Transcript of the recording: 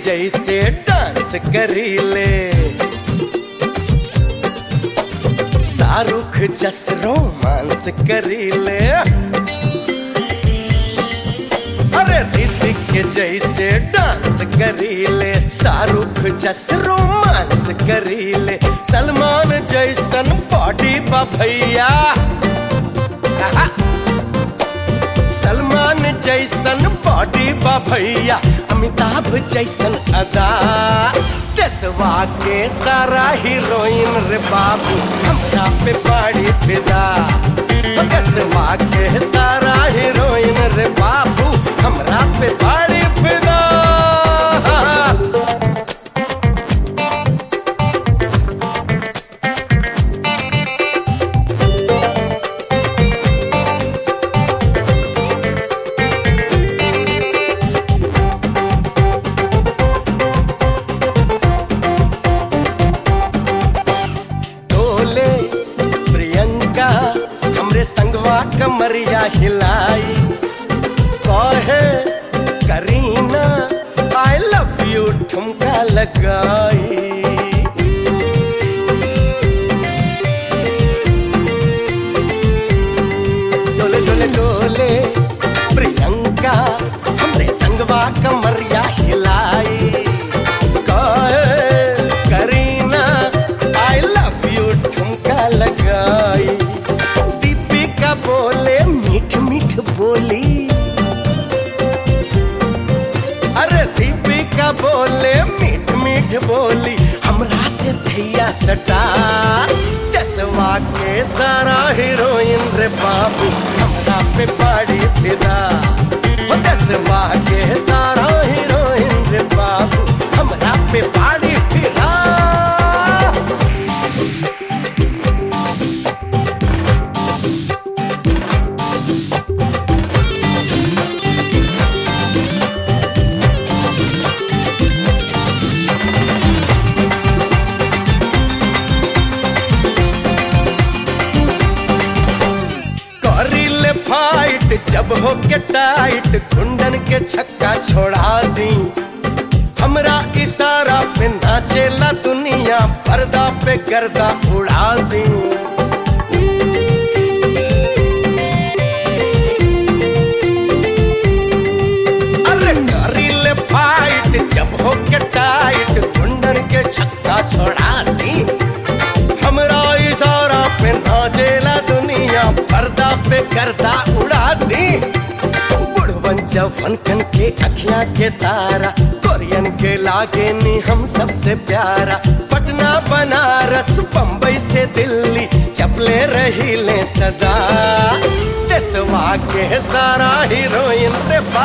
जैसे डांस करीले शाहरुख जस रोमांस करीले अरे ऋतिक के जैसे डांस करीले शाहरुख जस रोमांस करीले सलमान जैसन बॉडी बा भैया आहा। सलमान जैसन बॉडी बा भैया अमिताभ जैसन अदा देसवा के सारा हीरोइन रे बाबू हमरा पे बड़ी फिदा देसवा के सारा हीरोइन रे बाबू हमरा पे बड़ी फिदा डोले प्रियंका हमरे संगवा कमरिया हिलाई कहे करीना आई लव यू ठुमका लगाई डोले डोले डोले प्रियंका हमरे संगवा कमरिया हिलाई कहे करीना आई लव यू ठुमका लगाई दीपिका बोले मीठ मीठ बोली अरे दीपिका बोले मीठ मीठ बोली हमरा से थैया सटा दसवा के सारा हीरोइन रे बाबू हमरा पे बड़ी फिदा हो दसवा के सारा हीरोइन रे बाबू हमरा पे बड़ी फिदा करिले फाइट जब हो के टाइट कुंडन के छक्का छोड़ा दी हमरा इशारा पे नाचेला दुनिया पर्दा पे गर्दा उड़ा दी अरे करिले फाइट जब हो के टाइट कुंडन के छक्का छोड़ा दी हमरा इशारा पे नाचेला दुनिया पर्दा पे करदा उड़ा दी बुढ़वन जवन के अखियां के तारा कोरियन के लागे नी हम सबसे प्यारा पटना बनारस बम्बई से दिल्ली चपले रही ले सदा देसवा के सारा हीरोइन रे